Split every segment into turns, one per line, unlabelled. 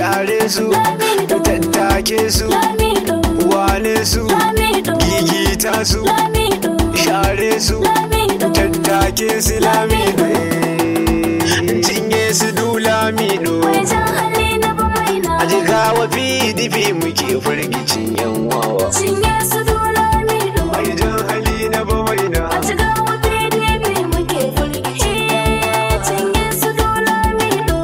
share su
Lamido.
tattake su
Lamido.
wane su
Lamido.
gigita su
Lamido.
share su
Lamido.
tattake su lamido cinye su du lamido
Mai jan hali na bamaina.
a jigawa pdp muke firgicin yan wawa
Cinye su Lamido.
mai jan hali na bamaina
A cigawa PDP muke firgici. Cinye su Lamido.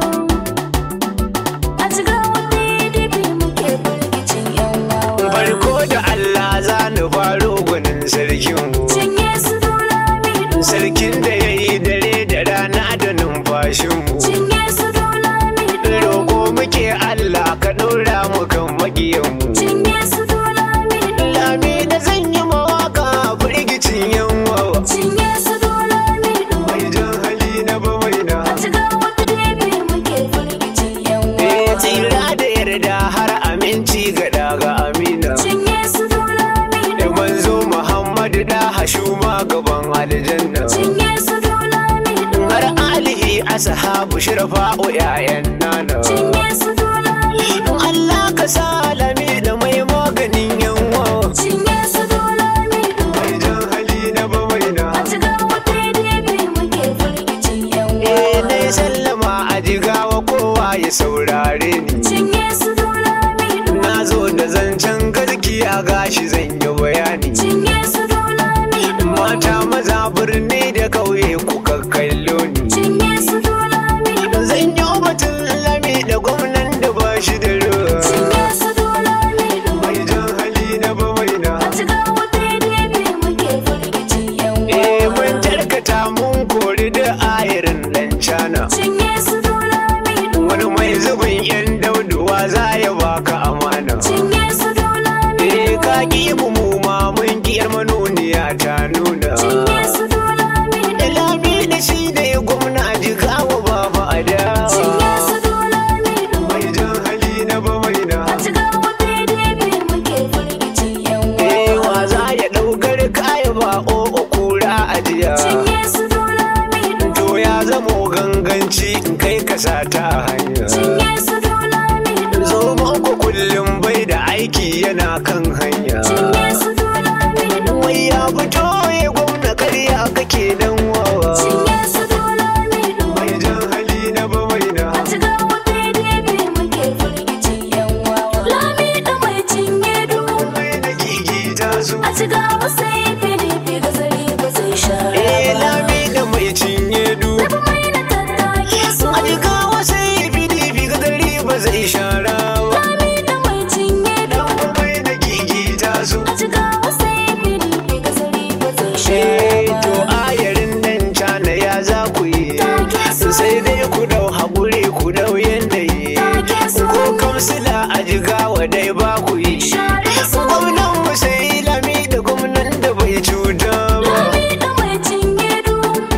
A cigawa PDP muke firgicin yan wawa.
farko da allah za ni faro gwanin sarkinmu
Cinye su Lamido.
sarkin da ya yi dare da rana da numfashinmu
Cinye su Lamido.
roƙo muke allah ka ɗora mu kan maƙiyanmu
Cinye su Lamido.
lami da zan yi mawaka firgicin yan wawa
Cinye su Lamido.
mai jan hali na bamaina
A cigawa PDP muke firgicin yan
Eh,
wawa.
tsira da yarda har aminci ga daga amina
Cinye su Lamido.
da manzo muhammadu da hashuma gaban aljanna
Cinye su Lamido.
har alihi ashabu shirfa'u 'ya'yan nana
Cinye su Lamido.
Allah ka salami da mai maganin yanwa
Cinye su Lamido.
mai jan hali na bamaina
A cigawa PDP muke firgicin yan
eh
wawa.
dai sallama a jigawa kowa ya saurare ni
Cinye su Lamido.
na zo da zancen gaskiya gashi zan yi bayani
Cinye su Lamido.
mata maza birni da kauye ku kallo ni
Cinye su Lamido.
zan yi batun lami da gwamnan da ba shi da ruwa
Cinye su Lamido.
mai jan hali na bamaina
A cigawa PDP muke firgicin yan
eh
wawa.
mun tarkata mun kori da ayarin dan cana
Cinye su Lamido.
wani mai zubin yan dauduwa za ya baka amana
Cinye su Lamido.
eh ka ki mu mu ma mun kiyar manuniya ta nuna
Cinye su Lamido.
lami da shi ne gwamna jigawa baba a da
Cinye su Lamido.
mai jan hali na bamaina
A cigawa PDP muke firgicin yan
eh
wawa.
wa za ya daukar kaya ba o kura a jiya
Cinye su Lamido.
to ya zamo ganganci in kai ka sata a hanya
Cinye su Lamido.
zo ku kullum bai da aiki yana kan hanya
Cinye su Lamido.
wai ya fito ya gwamna karya kake dan wawa
Cinye su Lamido.
mai jan hali na bamaina
A cigawa PDP muke firgicin yan wawa. Lamido mai cinye du.
mai da gigita su
A cigawa sai PDP gazari ba zai share
eh
ba.
lami da mai cinye du
Rabu mai na tattake su.
a jigawa sai pdp ga dari ba zai shara ba
Lamido mai cinye du.
mai da gigita su
A cigawa sai PDP gazari ba zai share
Eh, to
ba.
ayarin nan cana ya za ku yi
Take su.
sai dai ku dau haƙuri ku dau yanayi
Take su.
ko kamsila a jigawa dai ba ku yi
Share su.
gwamnan mu sai lami da gwamnan da bai cuta ba
Lamido mai cinye du.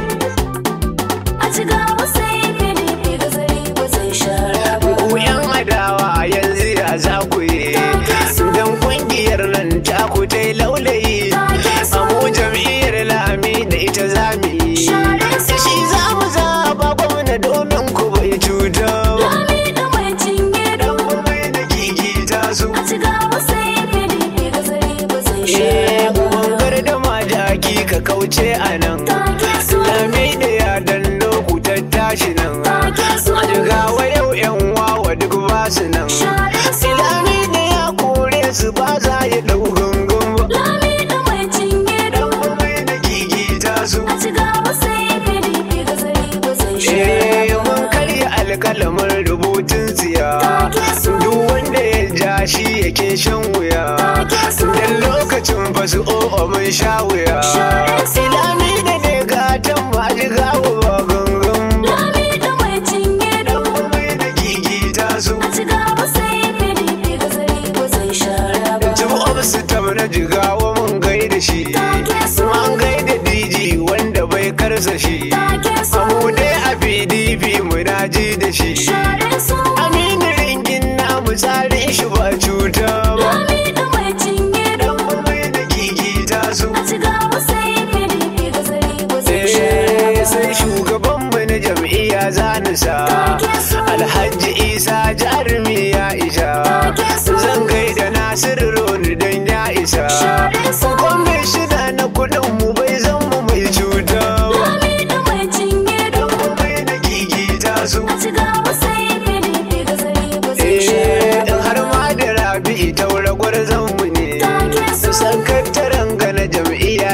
A cigawa sai PDP gazari ba zai share ba.
ku yan adawa yanzu ya za ku yi dan kungiyar nan ta ku ta yi laulayi amu jam'iyyar lami da ita za mu yi shi za mu zaba gwamna domin ku bai cuta ba
Lamido mai cinye du.
dan mai da gigita su
A cigawa sai PDP gazari ba zai
Eh,
share ba.
ubangar da majaki ka kauce a nan lami da ya danno ku tattashi nan a jigawa yau yan wawa duk ba su nan Ilami da ya kore su ba za ya dau gungun ba
Lamido mai cinye du.
Dan mai da gigita su
A cigawa sai PDP gazari ba zai share
Eh,
ba.
mun karya alkalamin rubutun tsiya duk wanda ya ja shi yake shan wuya dan lokacin basu o'o mun sha wuya ilami da ne gatan ma ji gawo ba gangan ba
Lamido mai cinye du.
Dan mai da gigita su
A cigawa sai PDP gazari ba zai share ba.
Tun obsu tam na jigawa mun gaida shi Mun gaida DG wanda bai karsa shi Amu dai a PDP muna ji da shi
Share su.
Aminu ringin namu tsarin shi ba cuta ba
Lamido mai cinye du.
Dan mai da gigita su
A cigawa sai PDP gazari ba zai share
Eh,
ba.
sai shugabanmu na jam'iyya zanisa Alhaji Isa jarumi ya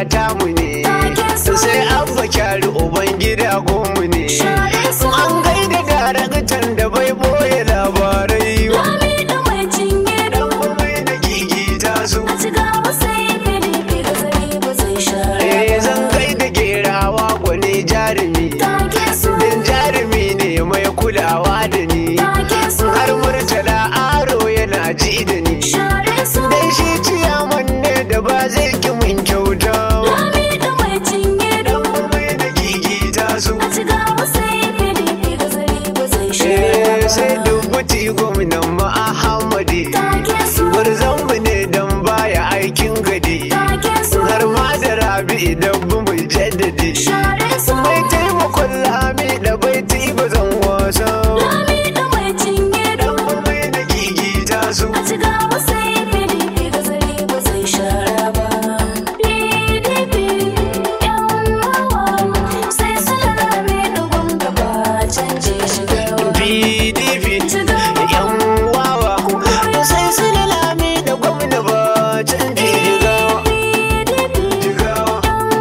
tamu ne sai abba kyari uban gida gomu ne an gaida daraktan da bai boye labarai ba
Lami da mai cinye
dan mai da gigi ta su
a ciga wasai filifi ga zare ba zai share
eh zan gaida gerawa gwani jarumi
Take su
dan jarumi ne mai kulawa da ni
take su
har murtala aro yana ji da ni
share su
dan shi ciyaman ne da ba zai ki mun kyauta ba
Lami da mai cinye
dan mai da gigi ta su
a ciga wasai filifi ga zare ba zai
Eh,
share
sai dubuti gwamnan ma Ahmadi
Take su
Gwarzonmu ne don baya aikin gadi
take su
Har ma da rabi idan bu mu jaddadi
share su
Mai taimakon lami da baiti ba zan wasa
Lami da mai cinye
Dan mai da gigi ta su
a ciga wasai filifi ga zare ba zai share ba PDP yan hawa sai su lalame da gwamna ba canje shigarwa
PDP yan wawa Sai su da lami da gwamna ba canji jigawa Jigawa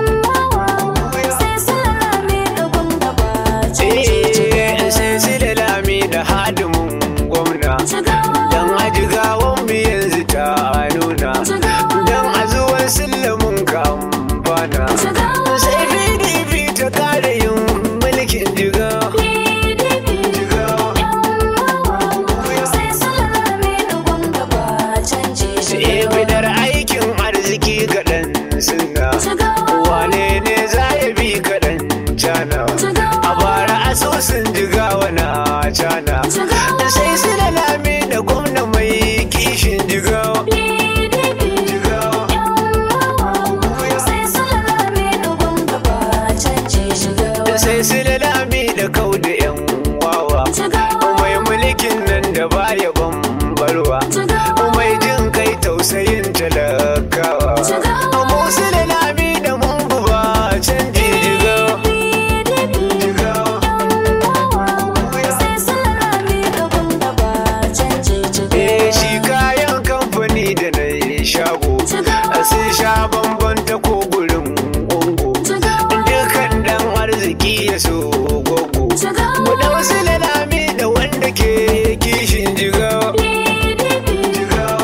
Eh, sai su da lami da hadimin gwamna Dan ajigawan mu yanzu ta nuna Dan a zuwan sillamin ka amfana Sai PDP ta kare yin mulkin jiga Eh bidar aikin arziki ga ɗan sunna Wane ne za ya bi ka ɗan cana A bara asusun jigawa na cana Sai su da lami da gwamna mai kishin jigawa Jigawa Sai su da lami da kau da yan wawa Mai mulkin nan da baya bambarwa mai jin kai tausayin talakawa musu da lami da mun ba canji jigawa jigawa Eh shi kayan kamfani da na yi shago sun sha bamban ta ko gurin ungo dukan dan arziki ya so gogo mu da wasu da lami da wanda ke kishin jigawa jigawa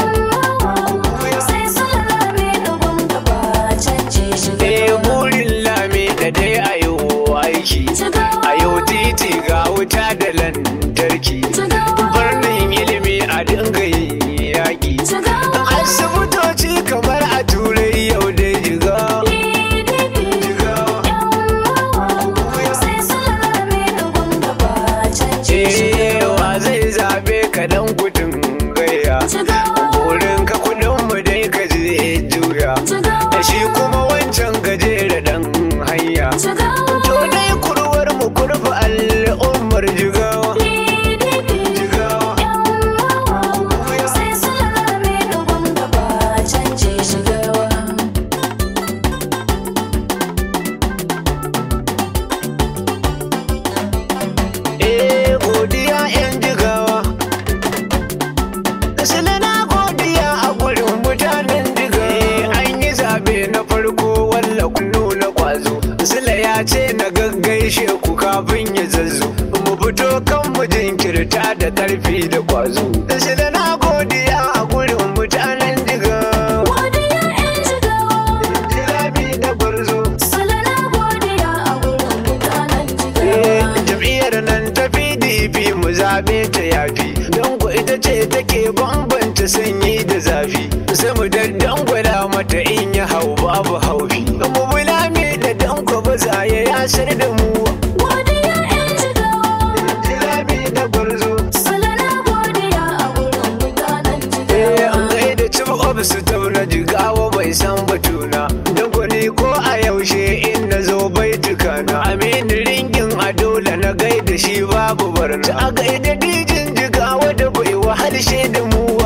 eh burin lami da dai a yau aiki a yau titi ga wuta da lantarki birnin ilimi a dinga yin yaƙi asibitoci kamar a turai yau da jiga cewa zai zabe ka dan gudun gayya wurin ka kudin mu dai ka je juya da shi kuma wancan gajere dan hanya to dai kurwar mu kurfa al'ummar jigawa jigawa eh godiya yan jigawa sule na godiya a gurin mutanen jigawa an yi zabe na farko walla kun nuna kwazo sule ya ce na gaggaishe ku kafin ya zazzo mu fito kan mu jinkirta da karfi da kwazo sule na godiya a gurin mutanen jigawa Jirabi da gwarzo Eh, jam'iyyar nan ta pdp mu zaɓe ta yafi don ku ita ce take bambanta sanyi da zafi sai mu daddan gwada mata in ya hau babu haufi mu bulame da danko ba za ya yasar da mu jirabi da gwarzo eh an gaida cif of su tauna jigawa bai san batuna don ku ni ko a yaushe in na zo bai tukana aminu ringin a dole na gaida shi babu barna a gaida dijin jigawa da bai wahalshe da mu